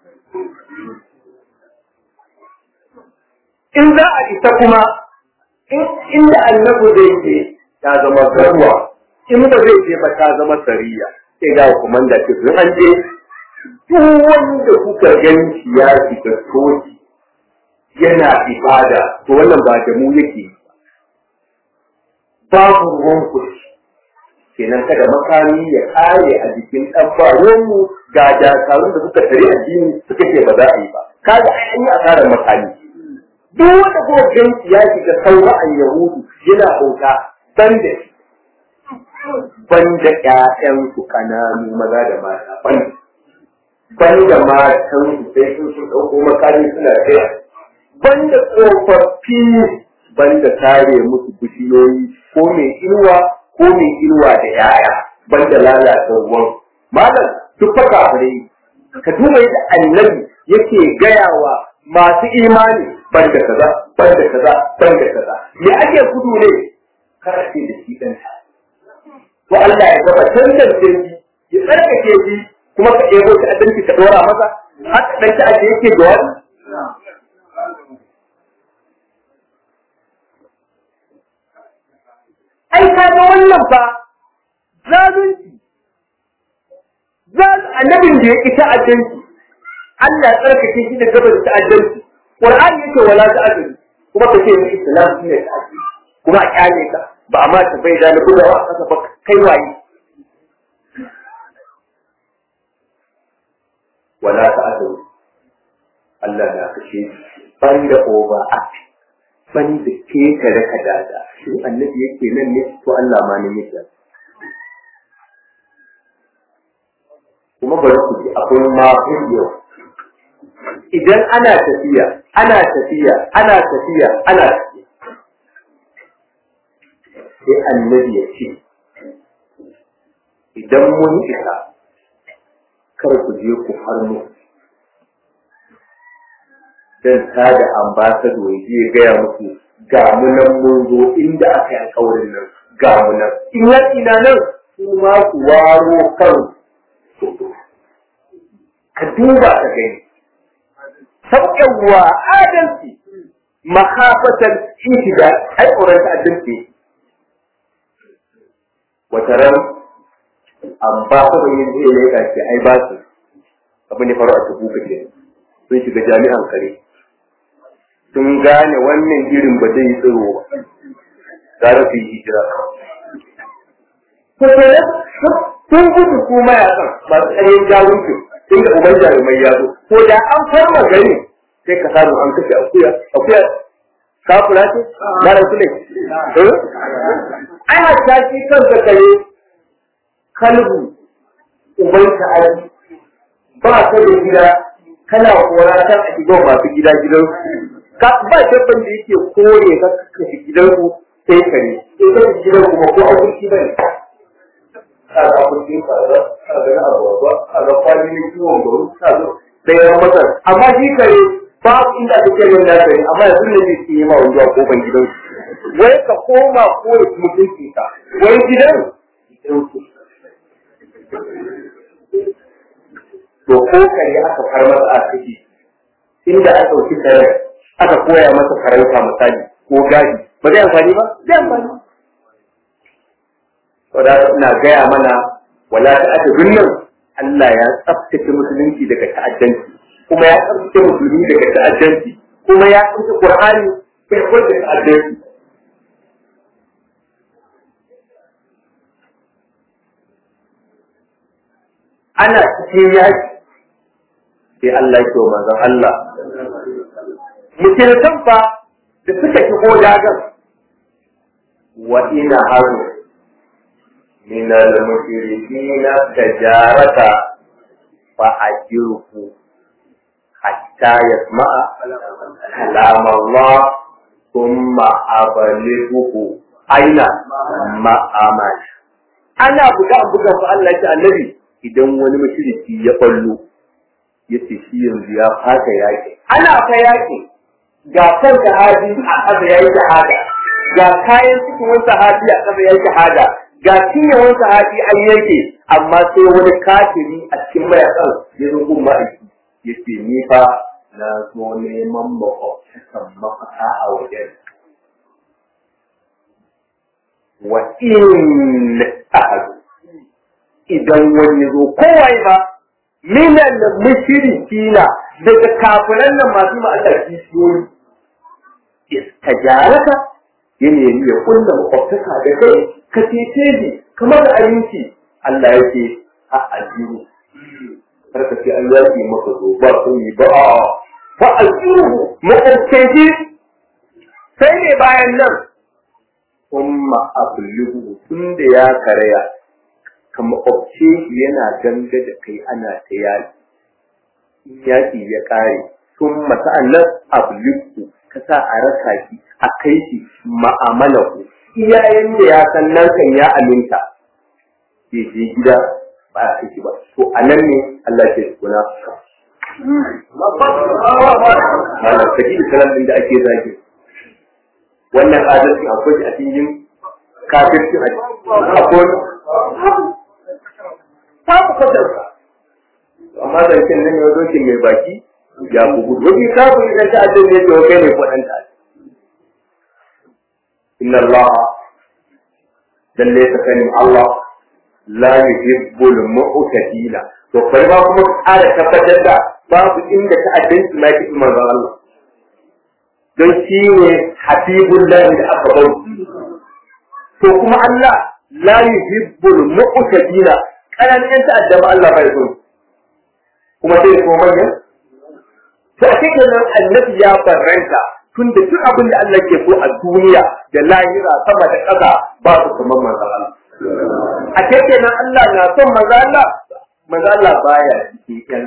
in za a isa kuma inda annabi zai je ta zama garwa in ba zai je ba ta zama sariya sai ga komanda ce sun an je duk wanda kuka ganci ya shiga soji yana ibada to wannan ba da mu yake babu ruwan kuɗi kenan kada makami ya kare a jikin ɗan faruwanmu ga dakarun da suka tare addini suka ce ba za a yi ba kaga an yi asarar makami duk wanda kuma ganci ya shiga saura'an yahudu yana bauta ban da shi ban da ƴaƴansu ƙananu maza da mata ban ban da matan su sai sun sun ɗauko makami suna tsaya ban da tsofaffi ban da tare musu bishiyoyi ko mai inuwa ko mai inuwa da yaya ban da lalata ruwan malam duk fa kafirai ka duba yadda annabi yake gayawa masu imani ban da kaza ban da kaza ban da kaza me ake gudu ne karace da shi ɗanta to Allah ya gaba tantance shi ya tsarkake shi kuma ka ɗebo shi adalci ka ɗora masa haka ɗan ta ake yake da wani ai ka ga wannan fa zalunci annabin da ya ƙi ta'addanci Allah ya tsarkake shi da gaba da ta'addanci Qur'ani yake wala ta'addanci kuma ka ce mai islam shine ta'addanci kuma a kyale ka ba a ma ta bai da na gudawa a kasa ba kai waye wala ta'addanci Allah na kashe ban da over act ban da ke kare ka dada shi annabi yake nan ne to Allah ma ne yake kuma bari ku ji akwai mafi yau idan ana tafiya ana tafiya ana tafiya ana tafiya sai annabi ya ce idan mun isa kar ku je ku farmo dan tada ambasado ya je gaya muku ga mu nan mun zo inda aka yi alƙawarin nan ga mu nan in ya ina nan su ma ku waro kan ka duba ka gani sauƙawa adalci makafatan intida ai tsoron adalci wata ran ambasado ya je ya ga ce ai ba su abin da faru a tubuka ke sun shiga jami'an kare sun gane wannan irin ba zai yi tsiro ba gara su yi hijira sun gudu su mayakan masu tsayin jarumcin inda uban jarumai ya zo ko da an farma gani sai ka samu an kashe akuya akuya kafura ce na rasu ne ai hatta shi kanka kare kalbu uban ka aji ba ka da gida kana kora kan a shiga masu gida gidan ka ba dabban da yake kore ka kashe gidan ku sai kare in ka gidan kuma ko abuci bane a ga abuci ka ga a ga na abuwa a ga kwani ne kiwon garu ka zo sai ya masa amma shi kare babu inda ake kare na kare amma yanzu ne zai ke yi ma wani a kofan gidan wai ka koma ko ya mutunci ka wai gidan to ko kare aka far masa a ciki inda aka ɗauki kare aka koya masa farauta misali ko gadi ba zai amfani ba zai amfani saboda ina gaya mana wala ta aka nan Allah ya tsaftace musulunci daga ta'addanci kuma ya tsaftace musulmi daga ta'addanci kuma ya tsaftace Qur'ani bai kwanta ta'addanci ana cikin yaki sai Allah ya ce wa manzon Allah mutum fa da suka shigo dagan wa ina haru min al-mushrikin tajarata fa ajruhu hatta yasma'a kalam Allah thumma abalighu aina ma'amala ana buga buga fa Allah ya annabi idan wani mushriki ya ballo yace shi yanzu ya fata yaki ana fa yaki ga kan sahabi a kaza yayi shahada ga kayan cikin wani sahabi a kaza yayi shahada ga cinyewan sahabi an yanke amma sai wani kafiri a cikin mayakan ya zo gun ma'aiki yace ni fa na zo neman makwabtakan mafaka a wajen wa in ahadu idan wani zo kowai ba minan mushrikina daga kafiran nan masu ma'alla kishiyoyi istajaraka ya nemi ya kulla makwabtaka da kai ka cece ni kamar da abinci Allah yake a ajiru har ka ce an yaki maka zo ba sun yi ba a fa ajiru makwabtaci sai ne bayan nan kuma ablugu tun da ya karaya ka makwabce yana ganga da kai ana ta yaki yaki ya kare sun masa'an nan ablugu ka sa a rasa shi a kai shi ma'amala ku iyayen da ya san nan kan ya aminta bai je gida ba a kai ba to a nan ne Allah ke kuna malam kaji da salam din da ake zagi wannan adalci akwai shi a cikin kafirci a akwai ta ku kasarsa amma zancen nan ya zo mai baki ya ku gudu wani kafin idan ta ajin ne to kai ne kwaɗan ta inna Allah lalle ta sani Allah la yuhibbul mu'tadila to bari ba kuma ƙara tabbatar da babu inda ta ajin ma ki manzon Allah don shi ne habibul lahi da aka bau to kuma Allah la yuhibbul mu'tadila kanan yan ta'addaba Allah bai so kuma sai ko manyan to a cikin nan annabi ya barranta tun da duk abin da Allah ke so a duniya da lahira sama da ƙasa ba su kamar manzo Allah a cikin nan Allah na son manzo Allah manzo Allah baya cikin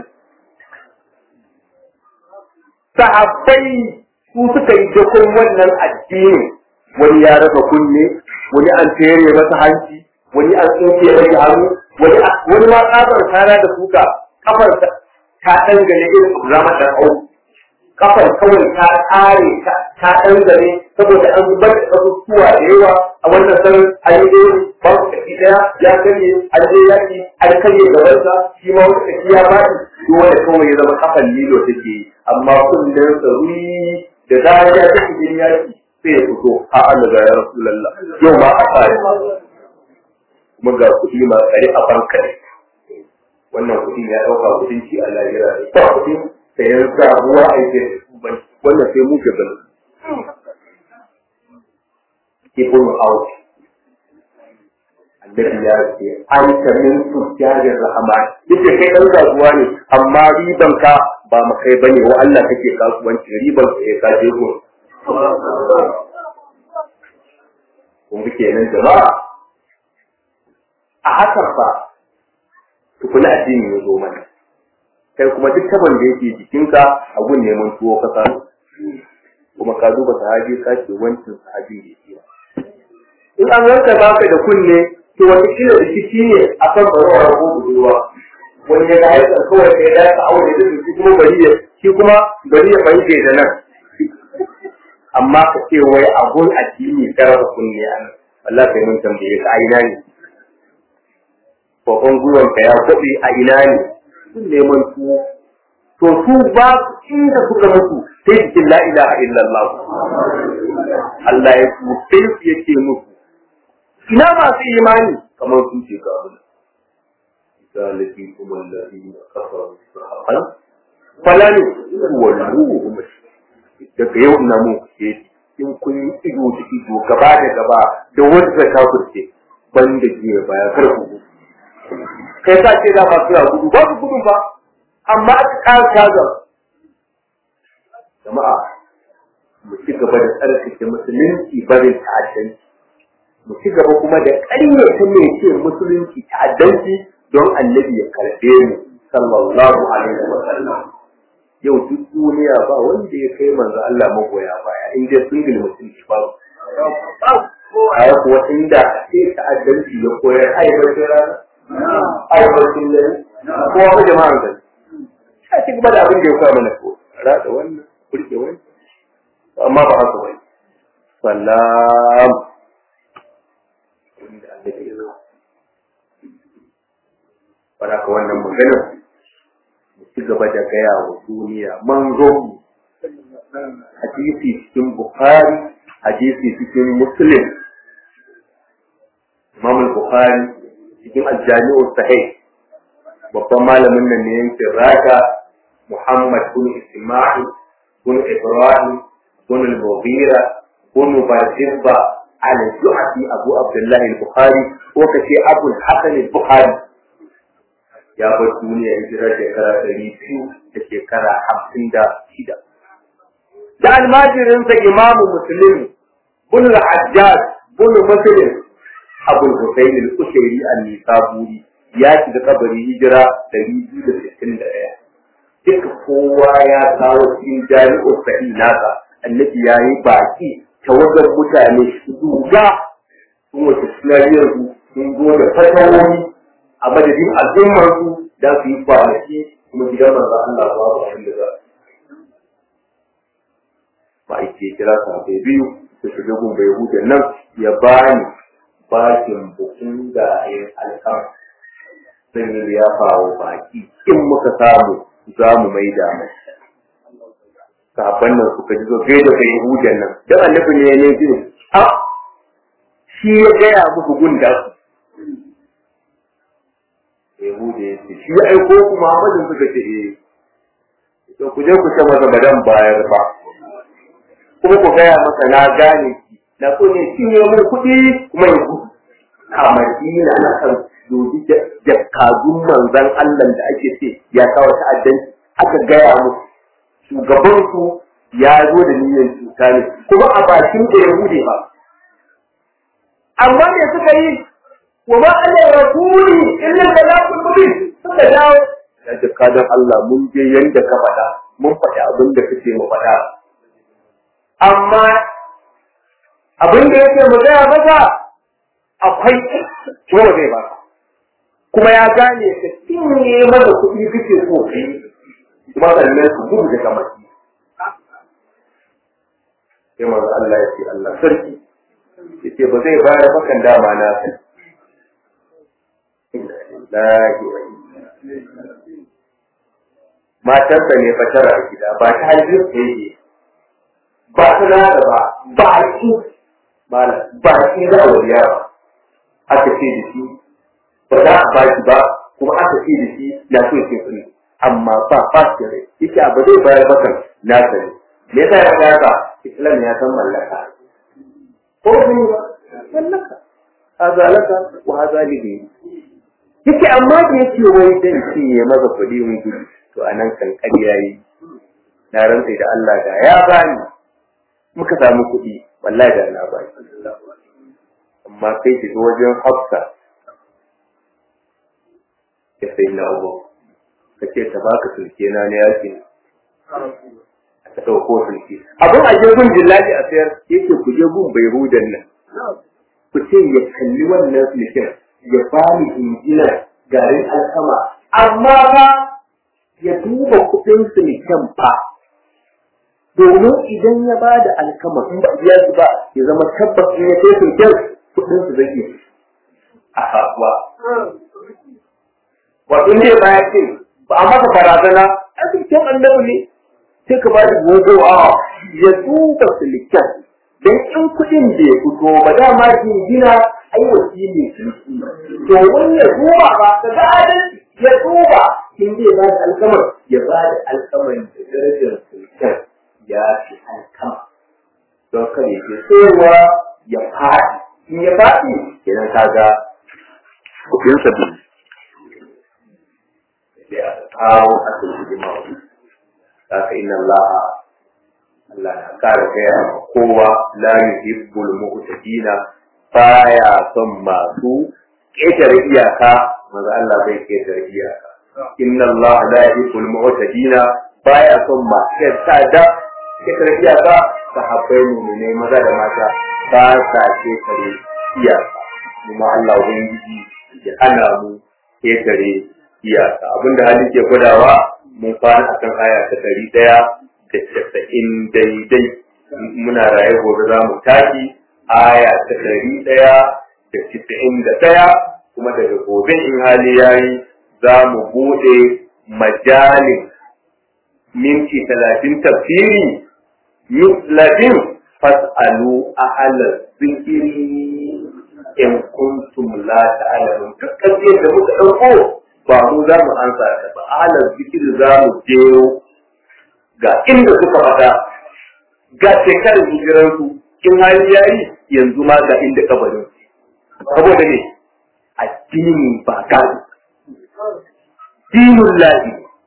sahabbai su suka yi dakon wannan addini wani ya rasa kunne wani an tere masa hanci wani an tsinke masa hannu wani wani ma tsabar tara da suka kafar ta dangane irin zama da au kafar kawai ta tsare ta dangane saboda an zubar da kasusuwa da yawa a wannan sanin an yi ɗaya ba su kashi ɗaya ya karye an je yaki an karye gabansa shi ma wata kashi ya faɗi duk wanda kawai ya zama kafan lilo take yi amma kullum tsaruri da zarar ya take jin yaki sai ya fito a Allah ga ya Rasulullah yau ma a tsare kuma ga kuɗi ma tsare a banka ne wannan kuɗin ya ɗauka kuɗin ci a lahira ne ba kuɗin sayan sabuwa aiki wannan sai mu ke gani ibn out annabi ya ce an ta min sujjadir rahman yace kai dan kasuwa ne amma riban ka ba mu kai bane wa Allah kake kasuwanci riban ka ya kaje ko kun bi kenan jama'a a hakan fa tukuna addini ya zo mana kai kuma duk taban da yake jikinka a gun neman tuwo ka samu kuma ka duba sahabi ka ce wancan sahabin da yake in an wanka baka da kunne to wata kila rikici ne a kan barawar ko budurwa wani ya ga haifar kawai kai da ka aure da shi kuma bari ya shi kuma bari ya fahimce da nan amma ka ce wai abun addini karfa kunne an Allah kai mun tambaye ka a ina ne kokon gwiwan ka ya kwabe a ina ne sun neman tuwo to su ba inda suka mutu sai cikin la ilaha illallah Allah ya su sai su yake musu ina masu imani kamar sun ce ga abin zaliki kuma lalina kafaru sahaban falani walluhu daga yau na mu ke in kun yi ido da ido gaba da gaba da wanda ta kurce ban da jiya baya kar ku kai ka ce da masu gudu ba su gudu ba amma aka ƙara shazar jama'a mu ci gaba da tsarkake musulunci barin ta'addanci mu ci gaba kuma da ƙaryata mai ce musulunci ta'addanci don annabi ya karɓe mu sallallahu alaihi wa sallam yau duk duniya ba wanda ya kai manzo Allah magoya baya in dai single mutum shi ba ai kuwa inda sai ta'addanci ya koyar ai bacin rana ai bacin dare kowa ba jama'an gari sai ci gaba da abin da ya koya mana ko rada wannan kurke wani amma ba haka bane salam inda Allah ya zo Bara ka wannan maganar mu ci gaba da gaya wa duniya manzon hadisi cikin Bukhari hadisi cikin Muslim Imam Bukhari cikin Al-Jami'u Sahih babban malamin nan ne yankin Raka Muhammad bin Isma'il bin Ibrahim bin Al-Mughira bin Barjibba al-Ju'fi Abu Abdullah al-Bukhari ko kace Abu al-Hasan al-Bukhari ya bar duniya hijira shekara ɗari biyu da shekara hamsin da shida. Da almajirinsa imamu musulun bin hajjaj bin musulun abul husayn al-kushairi an-nisaburi ya shiga kabari hijira ɗari biyu da sittin da ɗaya. Duka kowa ya kawo cikin jami'ar sahi nasa annabi ya yi baki tawagar mutane duga sun wace sinariyar sun zo da fatawoyi a madadin al'ummar su da su yi kwanaki kuma gidan manzo Allah ba ba abin da za ba a ce kira sahabbai biyu su shiga gun bai hude nan ya bani bakin bukun da yin alƙam zan yi liyafa wa baki in muka samu za mu mai da mai sahabban nan suka ji zo gai da bai hude nan dan annabi ne ya ne ji a shi ya gaya muku gun da su Yahuda ya ce, shi ya aiko ku Muhammadin suka ce, eh, to ku je ku ce masa ba dan bayar ba. Kuma ku gaya masa na gane ki, na so ne shi ne mun kuɗi kuma ya gudu. A Madina na kan doji jakadun manzan Allah da ake ce ya kawo ta'addanci aka gaya musu. Shugabansu ya zo da niyyar cuta ne, kuma a bakin da Yahude ba. Amma me suka yi وما أنا رسولي إلا البلاغ المبين suka dawo ya ce kadan Allah mun je yanda ka faɗa mun faɗi abin da kake mu faɗa amma abin da yake mu gaya maka akwai kuma zai ba kuma ya gane ka cinye masa kuɗi kake so kai kuma sannan su gudu daga maki sai manzo Allah ya ce Allah sarki yace ba zai bayar bakan dama na sai matarsa ne fatara a gida ba ta hajjin ta yake ba ta nada ba ba ki ba ki za a wariya ba aka ce da shi ba za a baki ba kuma aka ce da shi ya so ke kuri amma ba ba shi rai yake ba zai bayar bakan na sani me yasa ya faɗa haka islam ya san mallaka ko ne ba mallaka haza laka wa haza lihi yake amma da yake wai dan shi ya maza kuɗi mun gudu to anan kan ƙarya yi na rantsa da Allah da ya bani muka samu kuɗi wallahi da na bani amma kai ki wajen Hafsa ya sai na uku kace ta baka sulke na ne yake ta dauko sulke abin a je gun jillaji a sayar yake ku je gun bai hudan nan ku ce ya kalli wannan sulken ya bani injinar garin alkama amma ba ya duba kudin sulken fa domin idan ya ba da alkama in ba biya su ba ya zama tabbas in ya kai sulken kudin su zai yi a kasuwa wato ne ba ya ce ba a masa barazana a sulken annabi ne sai ka ba da gogo a ya duba sulken dan in kuɗin da ya fito ba dama jingina ai wasili to wani ya duba ba ka ga adalci ya duba in zai ba da alkamar ya ba da alkamar da darajar sultan ya fi alkama don kada ya ke tsohuwa ya faɗi in ya faɗi kenan ka ga kuɗin sabbin sai a kawo asali jima'a haka inna Allah Allah na kara gaya ma kowa la yuhibbul mu'tadina baya son masu ƙetare iyaka maza Allah zai ƙetare iyaka inna Allah la yuhibbul mu'tadina baya son ma ya ta da kekar iyaka sahabbai mu ne maza da mata ba sa kekare iyaka kuma Allah ubangiji ya ana mu kekare iyaka abinda hali ke gudawa mun fara akan aya ta ɗari ɗaya da casa'in daidai muna raye gobe za mu tashi aya ta ɗari ɗaya da casa'in da ɗaya kuma daga gobe in hali ya yi za mu buɗe majalin minti talatin tafsiri mislatin fas'alu ahalar zikiri in kuntum la ta'lamun duk kafiyar da muka ɗauko ba mu za mu ansa ta ba ahalar zikiri za mu jero ga inda suka faɗa ga shekarar hijiransu in hali ya yi yanzu ma ga inda kabarin saboda ne addini ba gado dinun lahi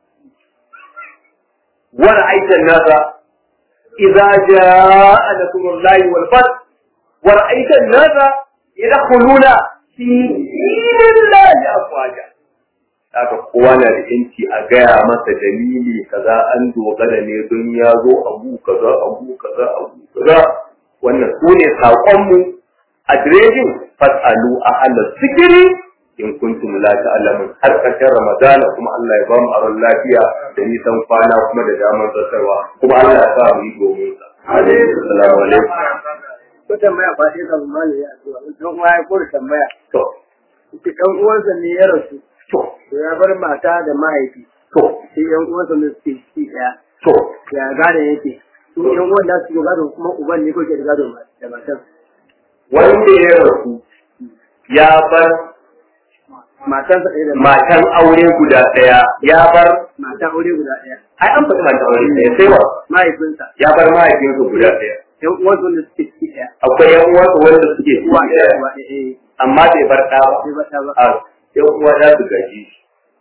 wani aikin nasa idza jaa nasrullahi wal fath wal aikin nasa yadkhuluna fi dinillahi afwaja haka kowa na da yanci a gaya masa dalili kaza an dogara ne don ya zo abu kaza abu kaza abu kaza wannan su ne saƙonmu adireshin fas'alu a halar zikiri in kuntum la ta'lamun har ƙarshen ramadana kuma Allah ya ba mu aron lafiya da nisan kwana kuma da damar zartarwa kuma Allah ya sa mu yi domin sa assalamu alaikum ko tambaya ba sai kan mali ya ce dan uwa ya kore tambaya to ki dan uwansa ne ya rasu to to ya bar mata da mahaifi to sai yan uwansa ne suke ci daya to ya gane yake su yan uwan da su gado kuma uban ne ko ke da gado da matan wanda ya rasu ya bar matan sa ɗaya da matan aure guda ɗaya ya bar matan aure guda ɗaya ai an faɗi matan aure ɗaya sai wa mahaifinsa ya bar mahaifinsa guda ɗaya yan uwansa ne suke ci daya akwai yan uwansa wanda suke ciki uwa ɗaya ɗaya uwa ɗaya eh amma bai bar ɗa ba sai ba ta ba a yan uwa za su gaji shi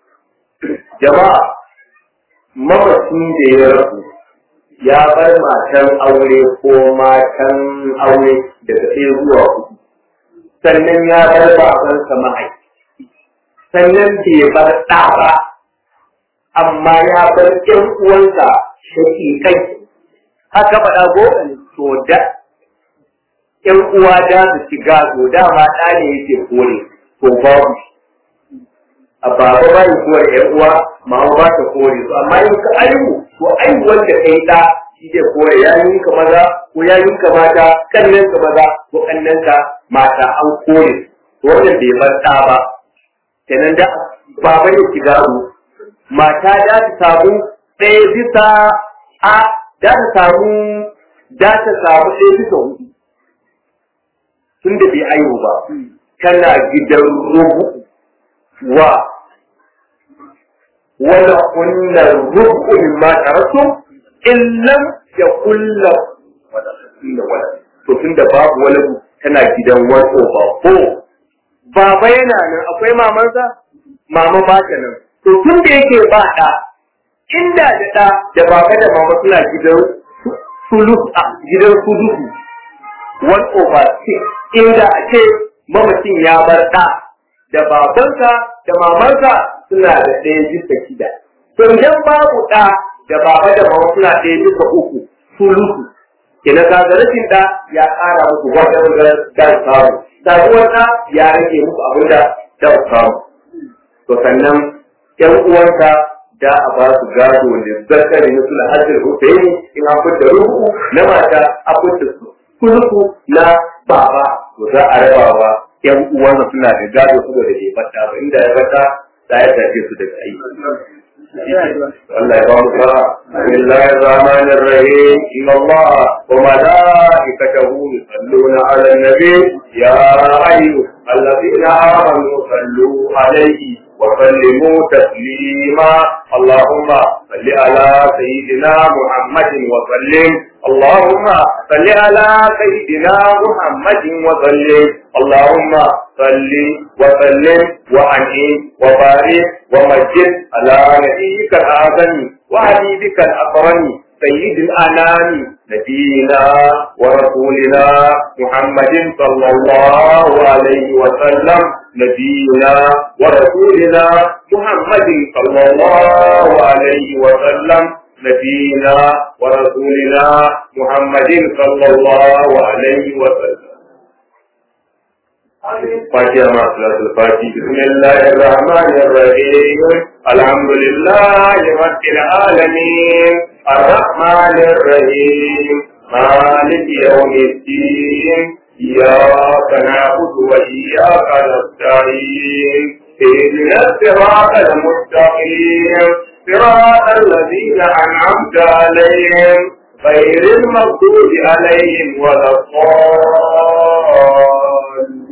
jama'a mamacin da ya rasu ya bar matan aure ko matan aure daga ɗaya zuwa hudu sannan ya bar babansa mahaifi sannan bai bar ɗa ba amma ya bar ƴan uwansa shaƙiƙai haka faɗa ko to da ƴan uwa da su ci gado dama ɗa ne yake kore to babu shi a baba ba yi kore ƴan uwa mama ba ta kore su amma in ka aihu to aihu wanda ka yi ɗa shi ke kore yayin ka maza ko yayin ka mata kannan ka maza ko kannan ka mata an kore to wannan bai bar ɗa ba kenan da baba ya ci gado mata da ta samu ɗaya bisa a da ta samu da ta samu ɗaya bisa hudu tun da bai aihu ba tana gidan rubu wa wala kunna rubu min ma tarasu illam ya kulla wala wala to tun da babu wala tana gidan wato ba ko baba yana nan akwai mamansa mama ba ta nan to tun da yake ba ɗa inda da ɗa da baba da mama suna gidan sulus a gidan sulusu one over six inda a ce mamacin ya bar ɗa da babansa da mamansa suna da ɗaya bisa shida to idan babu ɗa da baba da mama suna ɗaya bisa uku sulusu kina ka ga rashin ɗa ya ƙara muku wata wanda da samu sabuwar ɗa ya rage muku abin da da samu to sannan ƴan uwansa da a ba su gado da zakari na suna hajjar husaini in an fita ruhu na mata a fita sulusu na baba to za a rabawa ƴan uwansa suna da gado saboda bai fata ba inda ya fata da ya tafi su daga aiki Allah ya ba mu fara Bismillahir Rahmanir Rahim Inna Allah wa malaikatahu yusalluna 'alan nabi ya ayyuhallazina amanu sallu 'alaihi وسلموا تسليما اللهم صل على سيدنا محمد وسلم اللهم صل على سيدنا محمد وسلم اللهم صل وسلم وأنعم وبارك ومجد على نبيك الأعظم وحبيبك الأكرم سيد الأنام نبينا ورسولنا محمد صلى الله عليه وسلم نبينا ورسولنا محمد صلى الله عليه وسلم نبينا ورسولنا محمد صلى الله عليه وسلم فاتحة مع صلاة الفاتحة بسم الله الرحمن الرحيم الحمد لله رب العالمين الرحمن الرحيم مالك يوم الدين إياك نعبد وإياك نستعين اهدنا الصراط المستقيم صراط الذين أنعمت عليهم غير المغضوب عليهم ولا الضالين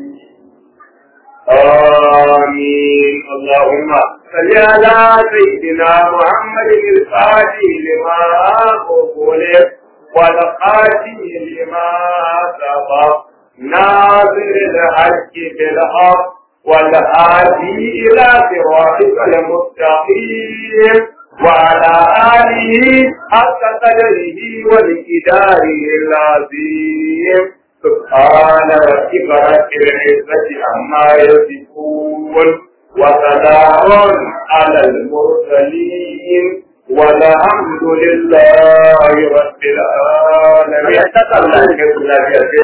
آمين اللهم صل على سيدنا محمد الفاتح لما أغلق والخاتم لما سبق ناظر الحق بالحق والهادي إلى صراطك المستقيم وعلى آله حق قدره والإداره العظيم سبحان ربك رب العزة عما يصفون وسلام على المرسلين والحمد لله رب العالمين